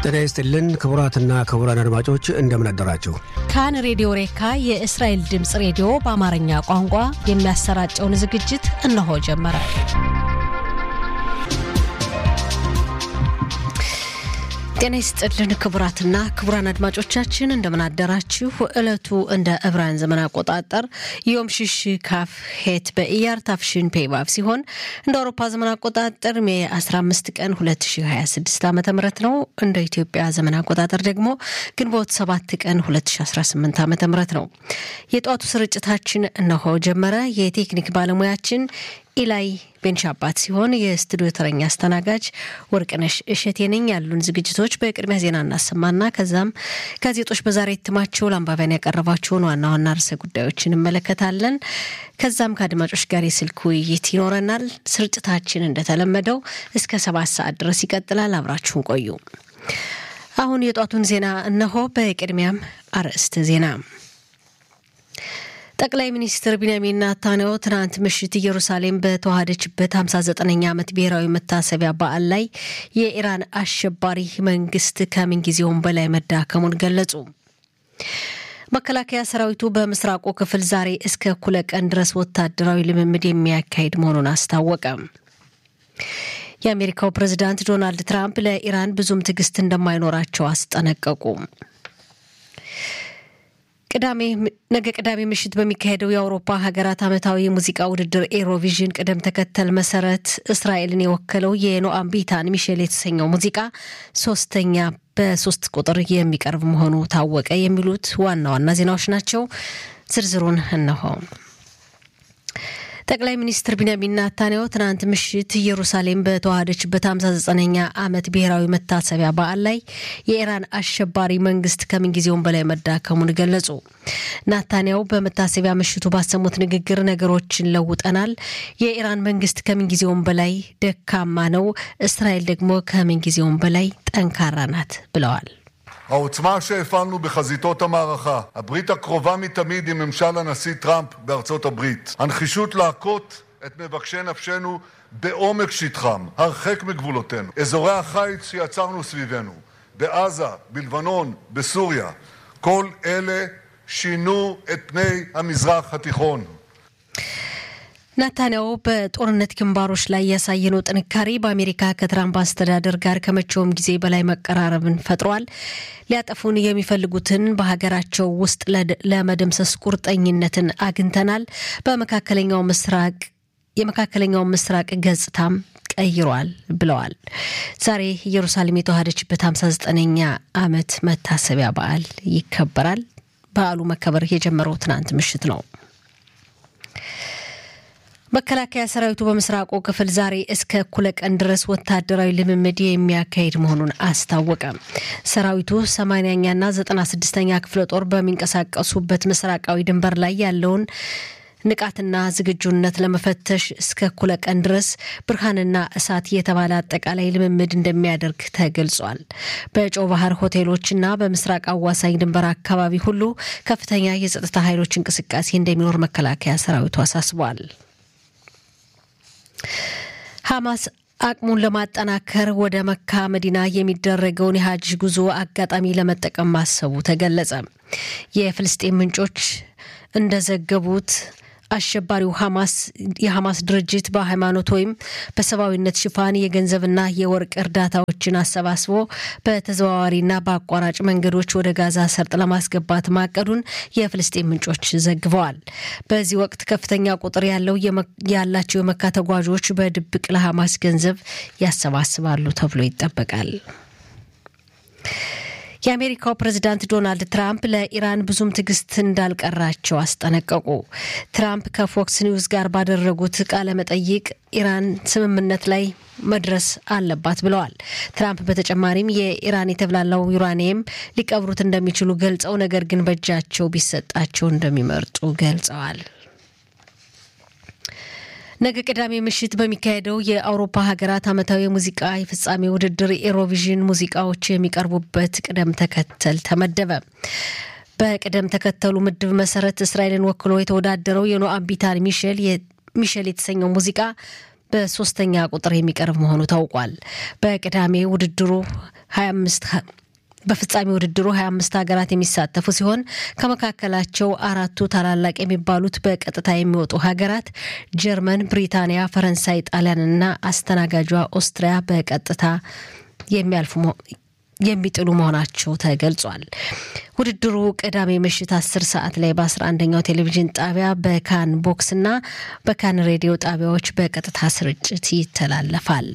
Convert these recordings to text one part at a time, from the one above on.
ጤና ይስጥልን ክቡራትና ክቡራን አድማጮች እንደምን አደራችሁ። ካን ሬዲዮ ሬካ የእስራኤል ድምፅ ሬዲዮ በአማርኛ ቋንቋ የሚያሰራጨውን ዝግጅት እነሆ ጀመረ። ጤና ይስጥልን ክቡራትና ክቡራን አድማጮቻችን እንደምን አደራችሁ። ዕለቱ እንደ ዕብራውያን ዘመን አቆጣጠር ዮም ሽሽ ካፍ ሄት በኢያር ታፍሽን ፔባብ ሲሆን እንደ አውሮፓ ዘመን አቆጣጠር ሜ 15 ቀን 2026 ዓ ም ነው። እንደ ኢትዮጵያ ዘመን አቆጣጠር ደግሞ ግንቦት 7 ቀን 2018 ዓ ም ነው። የጠዋቱ ስርጭታችን እነሆ ጀመረ። የቴክኒክ ባለሙያችን ኢላይ ቤንሻባት ሲሆን የስቱዲዮ ተረኛ አስተናጋጅ ወርቅነሽ እሸቴ ነኝ። ያሉን ዝግጅቶች በቅድሚያ ዜና እናሰማና ከዛም ጋዜጦች በዛሬ እትማቸው ለአንባቢያን ያቀረባቸውን ዋና ዋና ርዕሰ ጉዳዮች እንመለከታለን። ከዛም ከአድማጮች ጋር የስልክ ውይይት ይኖረናል። ስርጭታችን እንደተለመደው እስከ ሰባት ሰዓት ድረስ ይቀጥላል። አብራችሁን ቆዩ። አሁን የጧቱን ዜና እነሆ። በቅድሚያም አርዕስተ ዜና ጠቅላይ ሚኒስትር ቢንያሚን ናታንያሁ ትናንት ምሽት ኢየሩሳሌም በተዋሃደችበት 59ኛ ዓመት ብሔራዊ መታሰቢያ በዓል ላይ የኢራን አሸባሪ መንግስት ከምንጊዜውም በላይ መዳከሙን ገለጹ። መከላከያ ሰራዊቱ በምስራቁ ክፍል ዛሬ እስከ እኩለ ቀን ድረስ ወታደራዊ ልምምድ የሚያካሂድ መሆኑን አስታወቀ። የአሜሪካው ፕሬዝዳንት ዶናልድ ትራምፕ ለኢራን ብዙም ትዕግስት እንደማይኖራቸው አስጠነቀቁ። ቅዳሜ ነገ ቅዳሜ ምሽት በሚካሄደው የአውሮፓ ሀገራት ዓመታዊ የሙዚቃ ውድድር ኤሮቪዥን ቅደም ተከተል መሰረት እስራኤልን የወከለው የኖአም ቢታን ሚሼል የተሰኘው ሙዚቃ ሶስተኛ በሶስት ቁጥር የሚቀርብ መሆኑ ታወቀ። የሚሉት ዋና ዋና ዜናዎች ናቸው። ዝርዝሩን እነሆ። ጠቅላይ ሚኒስትር ቢንያሚን ናታንያሁ ትናንት ምሽት ኢየሩሳሌም በተዋሃደችበት 59ኛ ዓመት ብሔራዊ መታሰቢያ በዓል ላይ የኢራን አሸባሪ መንግስት ከምንጊዜውም በላይ መዳከሙን ገለጹ። ናታንያሁ በመታሰቢያ ምሽቱ ባሰሙት ንግግር ነገሮችን ለውጠናል፣ የኢራን መንግስት ከምንጊዜውም በላይ ደካማ ነው፣ እስራኤል ደግሞ ከምንጊዜውም በላይ ጠንካራ ናት ብለዋል። העוצמה שהפעלנו בחזיתות המערכה, הברית הקרובה מתמיד עם ממשל הנשיא טראמפ בארצות הברית, הנחישות להכות את מבקשי נפשנו בעומק שטחם, הרחק מגבולותינו, אזורי החיץ שיצרנו סביבנו, בעזה, בלבנון, בסוריה, כל אלה שינו את פני המזרח התיכון. ናታንያሁ በጦርነት ግንባሮች ላይ ያሳየነው ጥንካሬ በአሜሪካ ከትራምፕ አስተዳደር ጋር ከመቼውም ጊዜ በላይ መቀራረብን ፈጥሯል። ሊያጠፉን የሚፈልጉትን በሀገራቸው ውስጥ ለመደምሰስ ቁርጠኝነትን አግኝተናል። በመካከለኛው ምስራቅ የመካከለኛው ምስራቅ ገጽታም ቀይሯል ብለዋል። ዛሬ ኢየሩሳሌም የተዋሃደችበት 59ኛ ዓመት መታሰቢያ በዓል ይከበራል። በዓሉ መከበር የጀመረው ትናንት ምሽት ነው። መከላከያ ሰራዊቱ በምስራቁ ክፍል ዛሬ እስከ እኩለ ቀን ድረስ ወታደራዊ ልምምድ የሚያካሂድ መሆኑን አስታወቀ። ሰራዊቱ ሰማንያኛና ዘጠና ስድስተኛ ክፍለ ጦር በሚንቀሳቀሱበት ምስራቃዊ ድንበር ላይ ያለውን ንቃትና ዝግጁነት ለመፈተሽ እስከ እኩለ ቀን ድረስ ብርሃንና እሳት የተባለ አጠቃላይ ልምምድ እንደሚያደርግ ተገልጿል። በጨው ባህር ሆቴሎችና በምስራቅ አዋሳኝ ድንበር አካባቢ ሁሉ ከፍተኛ የጸጥታ ኃይሎች እንቅስቃሴ እንደሚኖር መከላከያ ሰራዊቱ አሳስቧል። ሐማስ አቅሙን ለማጠናከር ወደ መካ መዲና የሚደረገውን የሀጅ ጉዞ አጋጣሚ ለመጠቀም ማሰቡ ተገለጸ። የፍልስጤን ምንጮች እንደዘገቡት አሸባሪው ሐማስ የሐማስ ድርጅት በሃይማኖት ወይም በሰብአዊነት ሽፋን የገንዘብና የወርቅ እርዳታዎችን አሰባስቦ በተዘዋዋሪና በአቋራጭ መንገዶች ወደ ጋዛ ሰርጥ ለማስገባት ማቀዱን የፍልስጤን ምንጮች ዘግበዋል። በዚህ ወቅት ከፍተኛ ቁጥር ያለው ያላቸው የመካ ተጓዦች በድብቅ ለሐማስ ገንዘብ ያሰባስባሉ ተብሎ ይጠበቃል። የአሜሪካው ፕሬዝዳንት ዶናልድ ትራምፕ ለኢራን ብዙም ትዕግስት እንዳልቀራቸው አስጠነቀቁ። ትራምፕ ከፎክስ ኒውስ ጋር ባደረጉት ቃለ መጠይቅ ኢራን ስምምነት ላይ መድረስ አለባት ብለዋል። ትራምፕ በተጨማሪም የኢራን የተብላላው ዩራኒየም ሊቀብሩት እንደሚችሉ ገልጸው ነገር ግን በእጃቸው ቢሰጣቸው እንደሚመርጡ ገልጸዋል። ነገ ቅዳሜ ምሽት በሚካሄደው የአውሮፓ ሀገራት ዓመታዊ የሙዚቃ የፍጻሜ ውድድር ኤሮቪዥን ሙዚቃዎች የሚቀርቡበት ቅደም ተከተል ተመደበ። በቅደም ተከተሉ ምድብ መሰረት እስራኤልን ወክሎ የተወዳደረው የኖአም ቢታን ሚሼል ሚሼል የተሰኘው ሙዚቃ በሶስተኛ ቁጥር የሚቀርብ መሆኑ ታውቋል። በቅዳሜ ውድድሩ 25 በፍጻሜ ውድድሩ 25 ሀገራት የሚሳተፉ ሲሆን ከመካከላቸው አራቱ ታላላቅ የሚባሉት በቀጥታ የሚወጡ ሀገራት ጀርመን፣ ብሪታንያ፣ ፈረንሳይ፣ ጣሊያንና አስተናጋጇ ኦስትሪያ በቀጥታ የሚያልፉ የሚጥሉ መሆናቸው ተገልጿል። ውድድሩ ቅዳሜ ምሽት 10 ሰዓት ላይ በ11ኛው ቴሌቪዥን ጣቢያ በካን ቦክስና በካን ሬዲዮ ጣቢያዎች በቀጥታ ስርጭት ይተላለፋል።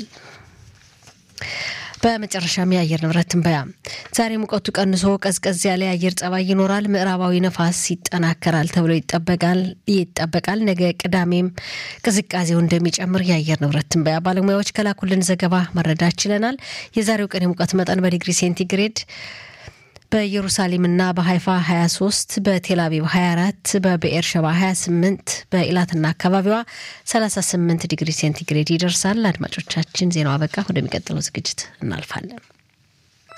በመጨረሻም የአየር ንብረት ትንበያ። ዛሬ ሙቀቱ ቀንሶ ቀዝቀዝ ያለ የአየር ጸባይ ይኖራል። ምዕራባዊ ነፋስ ይጠናከራል ተብሎ ይጠበቃል ይጠበቃል። ነገ ቅዳሜም ቅዝቃዜው እንደሚጨምር የአየር ንብረት ትንበያ ባለሙያዎች ከላኩልን ዘገባ መረዳት ችለናል። የዛሬው ቀን የሙቀት መጠን በዲግሪ ሴንቲግሬድ በኢየሩሳሌምና በሀይፋ 23 በቴልአቪቭ 24 በብኤር ሸባ 28 በኢላትና አካባቢዋ 38 ዲግሪ ሴንቲግሬድ ይደርሳል። አድማጮቻችን ዜናው አበቃ። ወደሚቀጥለው ዝግጅት እናልፋለን።